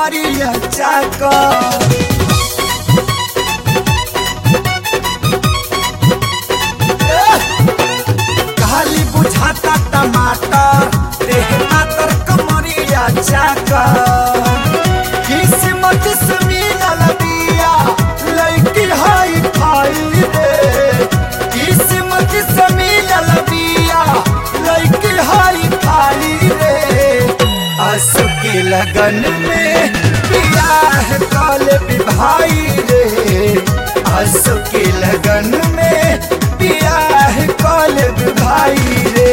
कमरिया चाका खाली बुझाता टमाटर देह मातर कमरिया चाका किस्मत से मिलल बिया लड़की हाई फाई रे किस्मत से मिलल बिया लड़की हाई फाई रे आंसू के लगन में बियाह काल भाई रे आंसू के लगन में बियाह काल भाई रे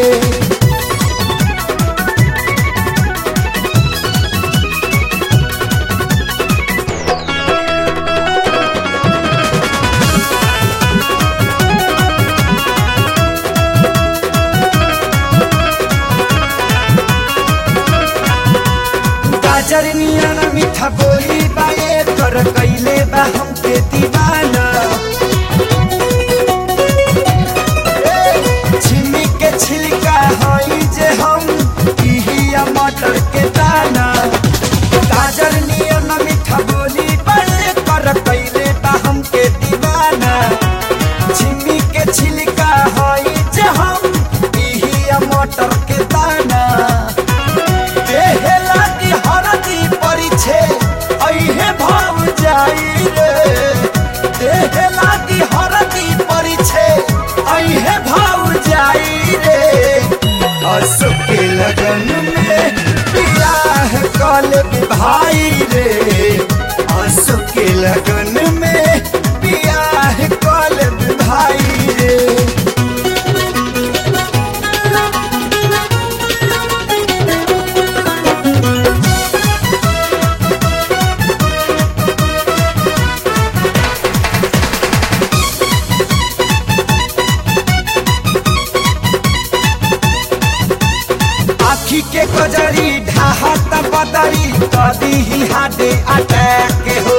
गाजर नियन मीठा बोली बाए कर कैले बा हमके दीवाना ए, छिमी के छिलका हई जे हम इहिया मटर के दाना गाजर नियन मीठा बोली बाए कर कैले बा हमके दीवाना छिमी के छिलका हई जे हम इहिया मटर के दाना देहला की हरदी परिछे अइहे भाव जाई रे देहला की हरदी परिछे अइहे भाव जाई रे असु के लगन में बियाह कल भाई रे असु के लगन में बियाह कल भाई रे आखी के कजरी ढाहत बदरी कदी ही हाडे अटैक हो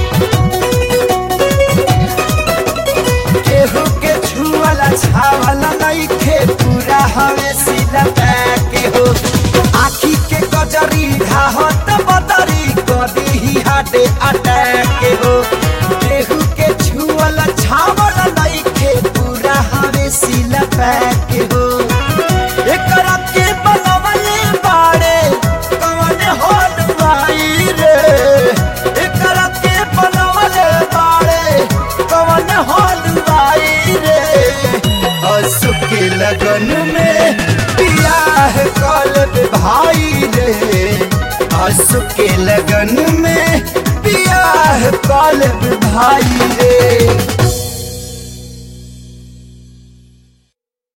केहू के छुअला छावला नहीं खे पूरा हवे सीधा पैक हो आखी के कजरी ढाहत बदरी कदी ही हाडे अटैक हो केहू के छुअला छावला नहीं खे पूरा हवे सीधा पैक हो एकरा के बनवले बाड़े कवन होल भाई रे एकरा के बनवले बाड़े कवन होल भाई रे असु के लगन में बियाह कल भाई रे असु के लगन में बियाह कल भाई रे